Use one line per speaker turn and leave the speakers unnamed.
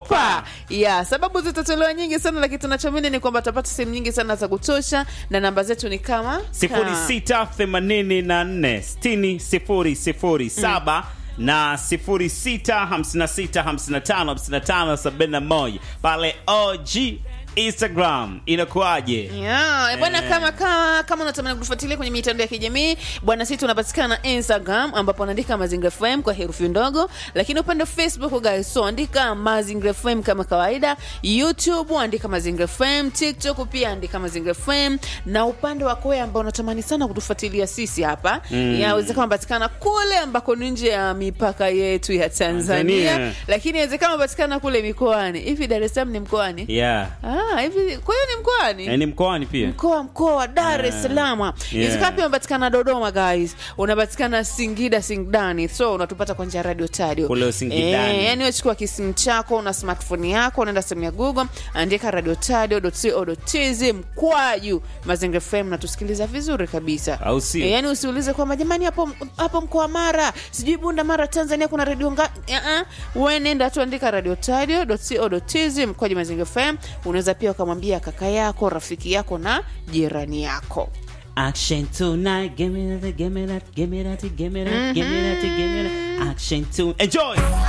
pa ya sababu zitatolewa nyingi sana lakini tunachoamini ni kwamba tutapata sehemu nyingi sana za kutosha na namba zetu ni kama
sifuri sita themanini na nne sitini sifuri sifuri saba na sifuri sita hamsini na sita hamsini na tano hamsini na tano sabini na moja pale OG Instagram inakuwaje?
Yeah, bwana
Eh.
kama kama kama unatamani kutufuatilia kwenye mitandao ya kijamii bwana, sisi tunapatikana Instagram ambapo anaandika Mazingira FM kwa herufi ndogo, lakini upande wa Facebook guys, so andika Mazingira FM kama kawaida, YouTube andika Mazingira FM, TikTok pia andika Mazingira FM, na upande wa Koya ambao unatamani sana kutufuatilia sisi hapa mm. yawezekana unapatikana kule ambako ni nje ya mipaka yetu ya Tanzania,
Tanzania.
lakini inawezekana unapatikana kule mikoani. Hivi Dar es Salaam ni mkoani?
Yeah.
Ah, hivi kwa hiyo ni mkoani?
Eh, ni mkoani pia.
mkoa mkoa wa Dar es Salaam.
Yeah.
Inawezekana pia unapatikana Dodoma guys, unapatikana Singida Singidani, so unatupata kwa njia ya radio tadio
Kule Singidani.
Eh, yani wechukua kisimu chako na smartphone yako, unaenda sehemu ya Google, andika radio tadio.co.tz mkwaju Mazingira FM na tusikiliza vizuri kabisa,
Au sio?
Eh, yani usiulize kwamba jamani, hapo hapo mkoa Mara sijui Bunda Mara Tanzania kuna radio nga uh-uh. Wewe nenda tu andika radio tadio.co.tz mkwaju Mazingira FM. Unaweza pia ukamwambia kaka yako, rafiki yako na jirani yako.
Action tonight, give me that, give me that, give me that, give me that, give me that, give me that. Action to enjoy.